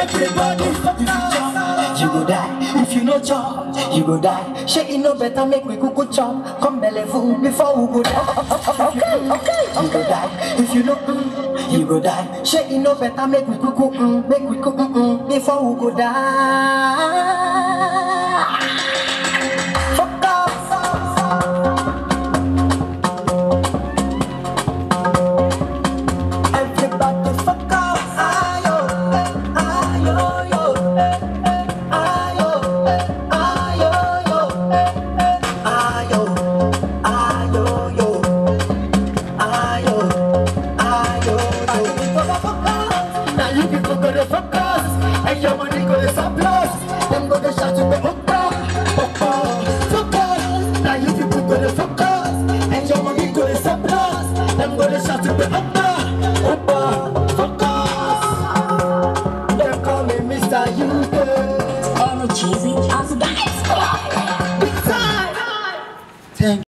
Everybody, if you jump, you go die. If you no jump, you go die. Shake it no better, make we cuckoo chop. Come belly full before we go die. Okay, okay, you go die. If you no, mm, you go die. Shake it no better, make we cuckoo, mm, make we cuckoo, mm, before we go die. Fuck off. Everybody fuck off. Ayo, eh, ayo, yo, eh, eh, ayo, eh, ayo, yo, eh, eh, ayo, ayo, yo, ayo, ayo, yo. Now you people go to focus, and your money go to surplus. Them go to shout to the upper, upper, focus. Now you people go to focus, and your money go to surplus. Them go to shout to the upper, upper, focus. They call me Mr. Houston. Energy on the dance floor. Big time. Thank